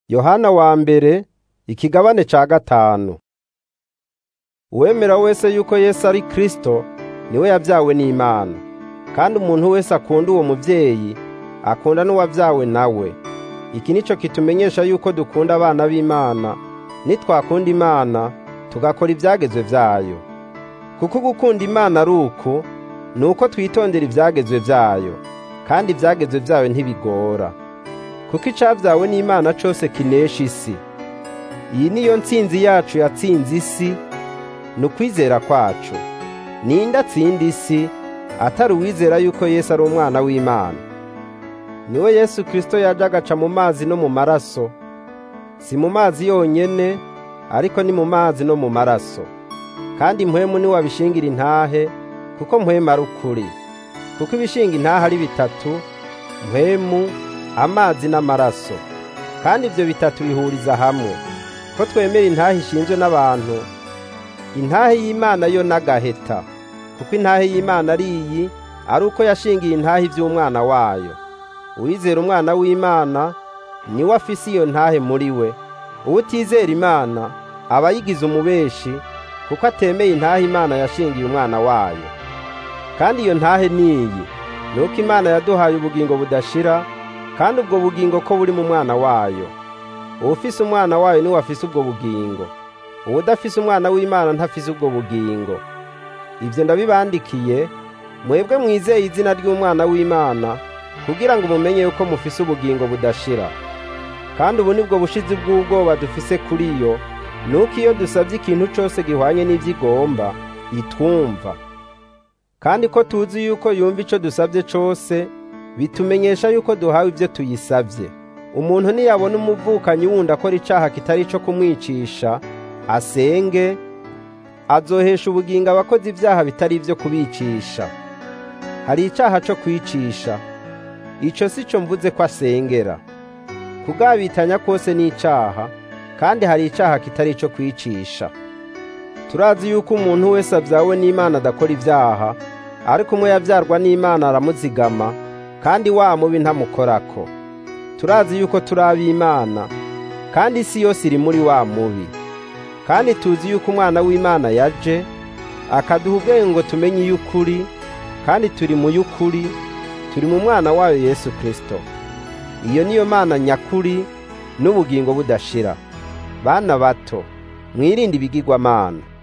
Yohana wa mbere ikigabane ca gatanu uwemera wese yuko Yesu ari Kristo niwe yavyawe n'Imana kandi umuntu wese akunda uwo muvyeyi akunda n'uwavyawe nawe iki nico kitumenyesha yuko dukunda abana b'Imana nitwakunda Imana tugakora ivyagezwe vyayo kuko gukunda Imana ari uku ni uko twitondera ivyagezwe vyayo kandi ivyagezwe vyayo ntibigora kuko icavyawe n'Imana cose kinesha isi iyi niyo ntsinzi yacu yatsinze isi ni ukwizera kwacu ninde atsinda isi atari uwizera yuko Yesu ari umwana w'Imana niwe Yesu Kristo yaje agaca mu mazi no mu maraso si mu mazi yonyene ariko ni mu mazi no mu maraso kandi mpwemu niwe abishingira intahe kuko mpwemu ari ukuri kuko ibishinga intahe ari bitatu mpwemu amazi n'amaraso kandi ivyo bitatu bihuriza hamwe ko twemera intahe ishinzwe n'abantu intahe y'Imana yo n'agaheta kuko intahe y'Imana ari iyi ari uko yashingiye intahe ivy'umwana wayo uwizera umwana w'Imana niwe afise iyo ntahe muri we uwutizera Imana aba yigize umubeshi kuko atemeye intahe Imana yashingiye umwana wayo kandi iyo ntahe niyi ni uko Imana yaduhaye ubugingo budashira kandi ubwo bugingo ko buri mu mwana wayo uwufise umwana wayo niwe afise ubwo bugingo uwudafise umwana w'Imana ntafise ubwo bugingo ivyo ndabibandikiye mwebwe mwizeye izina ry'umwana w'Imana kugira ngo mumenye yuko mufise ubugingo budashira kandi ubu nibwo bushizi bw'ubwoba dufise kuri yo nuko iyo dusavye ikintu cose gihwanye n'ivyo igomba itwumva kandi ko tuzi yuko yumva ico dusavye cose bitumenyesha yuko duhawe ivyo tuyisavye umuntu niyabona umuvukanyi wundi akora icaha kitari ico kumwicisha asenge azohesha ubugingo abakozi ivyaha bitari ivyo kubicisha hari icaha co kwicisha ico si co mvuze ko asengera kugabitanya kose ni icaha kandi hari icaha kitari ico kwicisha turazi yuko umuntu wese avyawe n'Imana adakora ivyaha ariko umwe yavyarwa n'Imana aramuzigama kandi wa mubi ntamukorako turazi yuko turi ab'Imana kandi isi yose iri muri wa mubi kandi tuzi yuko umwana w'Imana yaje akaduha ubwenge ngo tumenye iy'ukuri kandi turi mu y'ukuri turi mu mwana wayo Yesu Kristo iyo niyo mana nyakuri n'ubugingo budashira bana bato mwirinde ibigirwamana